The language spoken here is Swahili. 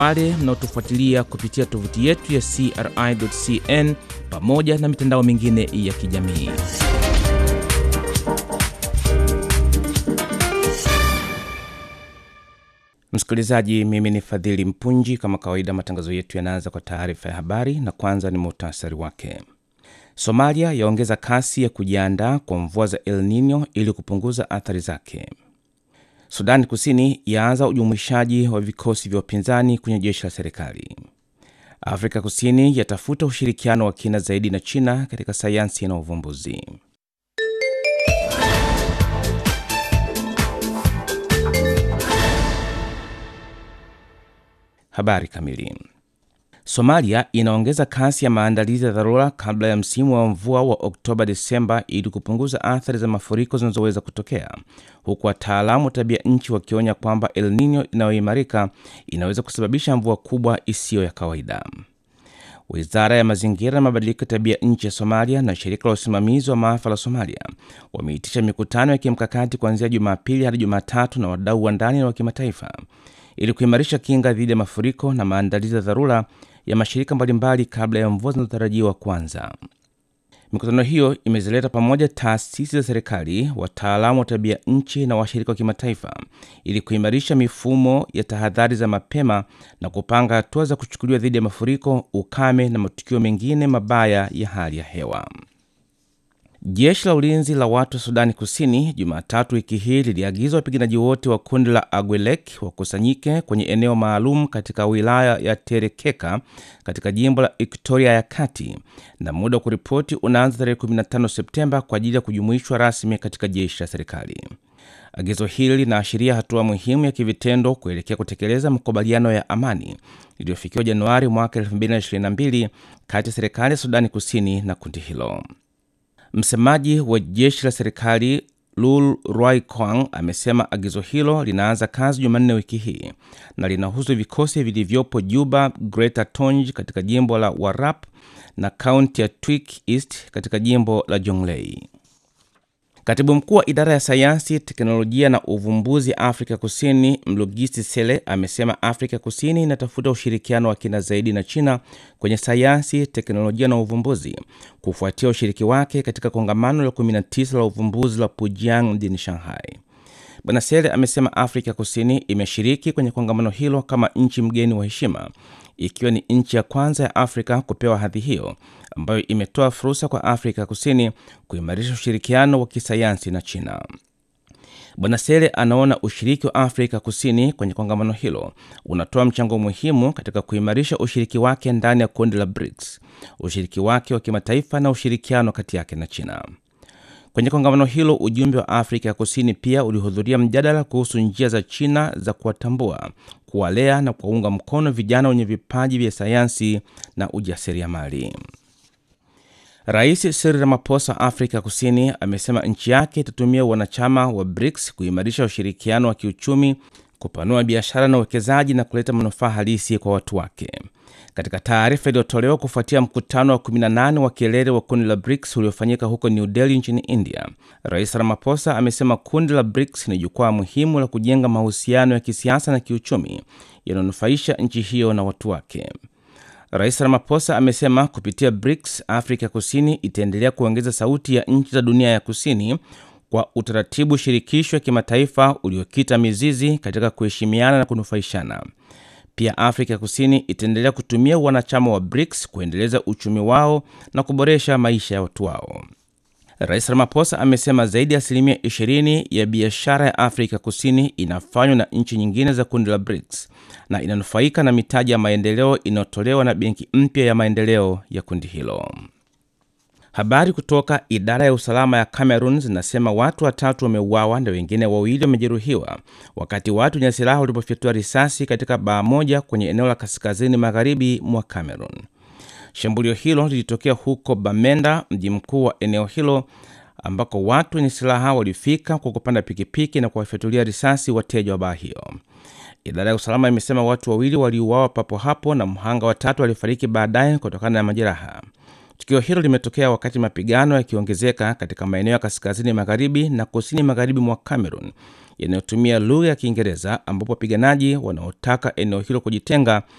wale mnaotufuatilia kupitia tovuti yetu ya CRI.cn pamoja na mitandao mingine ya kijamii. Msikilizaji, mimi ni Fadhili Mpunji. Kama kawaida, matangazo yetu yanaanza kwa taarifa ya habari na kwanza ni muhtasari wake. Somalia yaongeza kasi ya kujiandaa kwa mvua za El Nino ili kupunguza athari zake. Sudani Kusini yaanza ujumuishaji wa vikosi vya upinzani kwenye jeshi la serikali. Afrika Kusini yatafuta ushirikiano wa kina zaidi na China katika sayansi na uvumbuzi. Habari kamili. Somalia inaongeza kasi ya maandalizi ya dharura kabla ya msimu wa mvua wa Oktoba Desemba ili kupunguza athari za mafuriko zinazoweza kutokea, huku wataalamu wa tabia nchi wakionya kwamba El Nino inayoimarika inaweza kusababisha mvua kubwa isiyo ya kawaida. Wizara ya mazingira na mabadiliko ya tabia nchi ya Somalia na shirika la usimamizi wa maafa la Somalia wameitisha mikutano ya kimkakati kuanzia Jumapili hadi Jumatatu na wadau wa ndani na wa kimataifa ili kuimarisha kinga dhidi ya mafuriko na maandalizi ya dharura ya mashirika mbalimbali kabla ya mvua zinazotarajiwa kuanza. Mikutano hiyo imezileta pamoja taasisi za serikali, wataalamu wa tabia nchi na washirika wa kimataifa ili kuimarisha mifumo ya tahadhari za mapema na kupanga hatua za kuchukuliwa dhidi ya mafuriko, ukame na matukio mengine mabaya ya hali ya hewa. Jeshi la ulinzi la watu wa Sudani Kusini Jumatatu wiki hii liliagiza wapiganaji wote wa kundi la Agwelek wakusanyike kwenye eneo maalum katika wilaya ya Terekeka katika jimbo la Ektoria ya Kati, na muda wa kuripoti unaanza tarehe 15 Septemba kwa ajili ya kujumuishwa rasmi katika jeshi la serikali. Agizo hili linaashiria hatua muhimu ya kivitendo kuelekea kutekeleza makubaliano ya amani iliyofikiwa Januari mwaka 2022 kati ya serikali ya Sudani Kusini na kundi hilo. Msemaji wa jeshi la serikali Lul Rwai Kwang amesema agizo hilo linaanza kazi Jumanne wiki hii na linahusu vikosi vilivyopo Juba, Greater Tonj katika jimbo la Warrap na kaunti ya Twik East katika jimbo la Jonglei. Katibu mkuu wa idara ya sayansi, teknolojia na uvumbuzi Afrika Kusini, Mlugisi Sele, amesema Afrika Kusini inatafuta ushirikiano wa kina zaidi na China kwenye sayansi, teknolojia na uvumbuzi kufuatia ushiriki wake katika kongamano la 19 la uvumbuzi la Pujiang mjini Shanghai. Bwana Sele amesema Afrika Kusini imeshiriki kwenye kongamano hilo kama nchi mgeni wa heshima, ikiwa ni nchi ya kwanza ya Afrika kupewa hadhi hiyo ambayo imetoa fursa kwa Afrika Kusini kuimarisha ushirikiano wa kisayansi na China. Bwana Sele anaona ushiriki wa Afrika Kusini kwenye kongamano hilo unatoa mchango muhimu katika kuimarisha ushiriki wake ndani ya kundi la BRICS, ushiriki wake wa kimataifa na ushirikiano kati yake na China. Kwenye kongamano hilo, ujumbe wa Afrika ya Kusini pia ulihudhuria mjadala kuhusu njia za China za kuwatambua, kuwalea na kuwaunga mkono vijana wenye vipaji vya sayansi na ujasiriamali. Rais Cyril Ramaphosa Afrika Kusini amesema nchi yake itatumia wanachama wa BRICS kuimarisha ushirikiano wa kiuchumi, kupanua biashara na uwekezaji na kuleta manufaa halisi kwa watu wake. Katika taarifa iliyotolewa kufuatia mkutano wa 18 wa kilele wa kundi la BRICS uliofanyika huko New Delhi nchini India, Rais Ramaphosa amesema kundi la BRICS ni jukwaa muhimu la kujenga mahusiano ya kisiasa na kiuchumi yanayonufaisha nchi hiyo na watu wake. Rais Ramaphosa amesema kupitia BRICS, Afrika Kusini itaendelea kuongeza sauti ya nchi za dunia ya kusini kwa utaratibu shirikisho wa kimataifa uliokita mizizi katika kuheshimiana na kunufaishana. Pia Afrika Kusini itaendelea kutumia wanachama wa BRICS kuendeleza uchumi wao na kuboresha maisha ya watu wao. Rais Ramaphosa amesema zaidi ya asilimia 20 ya biashara ya Afrika Kusini inafanywa na nchi nyingine za kundi la BRICS na inanufaika na mitaji ya maendeleo inayotolewa na benki mpya ya maendeleo ya kundi hilo. Habari kutoka idara ya usalama ya Cameroon zinasema watu watatu wameuawa na wengine wawili wamejeruhiwa wakati watu wenye silaha walipofyatua risasi katika baa moja kwenye eneo la kaskazini magharibi mwa Cameroon. Shambulio hilo lilitokea huko Bamenda, mji mkuu wa eneo hilo, ambako watu wenye silaha walifika kwa kupanda pikipiki na kuwafyatulia risasi wateja wa baa hiyo. Idara ya usalama imesema watu wawili waliuawa papo hapo na mhanga watatu alifariki baadaye kutokana na majeraha. Tukio hilo limetokea wakati mapigano yakiongezeka katika maeneo ya kaskazini magharibi na kusini magharibi mwa Cameroon yanayotumia lugha ya Kiingereza, ambapo wapiganaji wanaotaka eneo hilo kujitenga